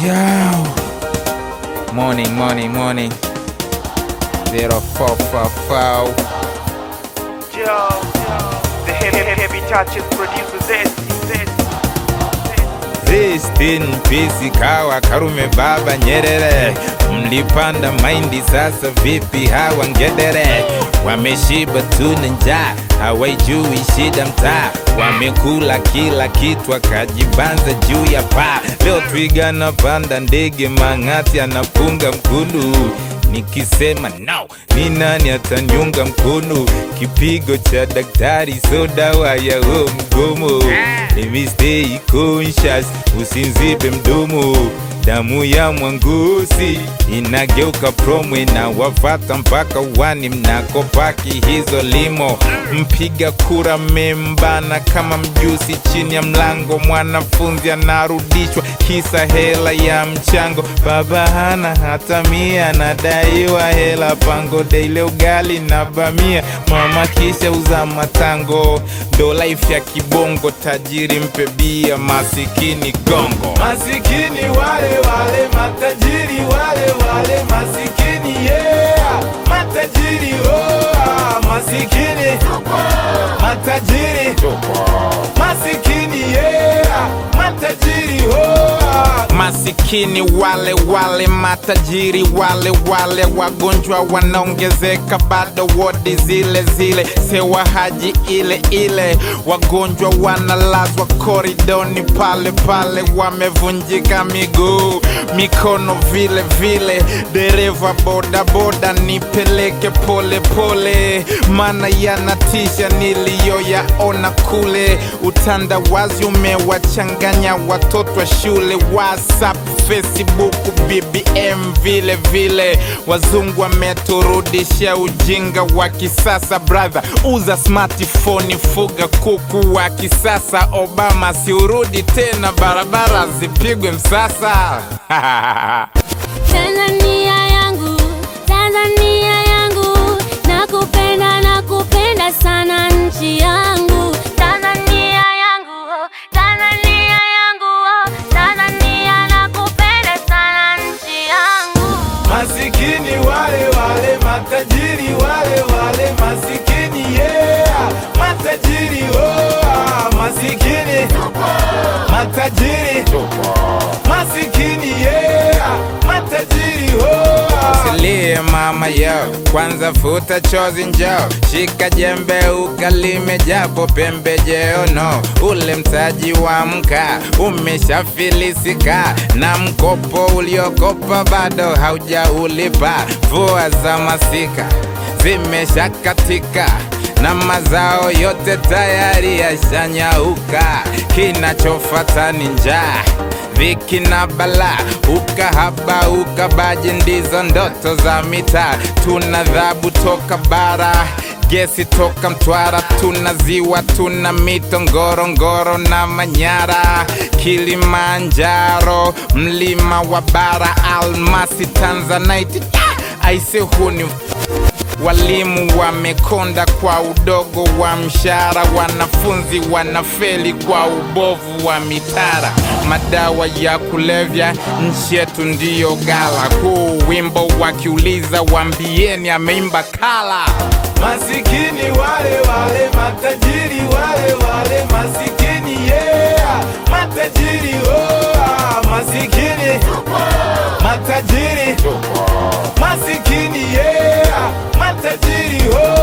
Yo. Morning, morning, morning. 0444. Joe, the heavy, heavy, heavy touches produces this, this, Rest in peace kawa Karume Baba Nyerere. Mlipanda mahindi sasa vipi hawa ngedere? Wameshiba tuna njaa, hawaijui shida mtaa. Wamekula kila kitu akajibanza juu ya paa. Leo twiga anapanda ndege, mang'ati anapunga mkundu Nikisema no, ni nani ataniunga mkono? Kipigo cha daktari, so dawa ya huo mgomo. Let me stay conscious, usinzibe mdomo. Damu ya mwangusi inageuka promwe na wafata mpaka wani mnakopaki hizo limo. Mpiga kura membana kama mjusi chini ya mlango, mwanafunzi anarudishwa kisa hela ya mchango. Baba hana hata mia, anadaiwa hela pango, daile ugali na bamia. Mama kisha uza matango, ndo life ya kibongo. Tajiri mpe bia, masikini gongo. Masikini wale wale, matajiri wale wale, masikini yeah, matajiri oh, ah, masikini matajiri masikini yeah, matajiri oh, ah. Masikini wale wale, matajiri wale wale, wagonjwa wanaongezeka, bado wodi zile zile, sewa haji ile ile, wagonjwa wanalazwa koridoni pale pale, wamevunjika miguu mikono vile vile, dereva boda boda nipeleke pole pole, maana yanatisha niliyoyaona kule. Utandawazi umewachanganya watoto wa shule, WhatsApp, Facebook, BBM vile vile. Wazungu wameturudisha ujinga wa kisasa, brother, uza smartphone, fuga kuku wa kisasa. Obama siurudi tena, barabara zipigwe msasa. Tanzania yangu, Tanzania yangu, nakupenda nakupenda sana nchi yangu. Tanzania yangu, oh, Tanzania yangu, oh, Tanzania nakupenda sana nchi yangu. Masikini wale wale, matajiri wale wale, masikini yeah, matajiri oh, ah, masikini matajiri masikini yeah, matajiri oh, ah. Usilie mama yo, kwanza futa chozi njoo, shika jembe ukalime japo pembejeo no, ule mtaji wa mkaa umeshafilisika na mkopo uliokopa bado haujaulipa. Mvua za masika zimeshakatika na mazao yote tayari yashanyauka, kinachofata ni njaa dhiki na bala, ukahaba ukabaji, ndizo ndoto za mitaa. Tuna dhabu toka bara gesi toka Mtwara, tuna ziwa, tuna mito Ngorongoro na Manyara, Kilimanjaro, mlima wa bara, almasi, tanzanite. Aise, huu ni Walimu wamekonda kwa udogo wa mshahara, wanafunzi wanafeli kwa ubovu wa mitara. Madawa ya kulevya nchi yetu ndiyo gala. Huu wimbo wakiuliza, wambieni ameimba kala. Masikini wale wale, matajiri wale wale, masikini yeah, matajiri oh, ah, masikini matajiri masikini yeah, matajiri oh.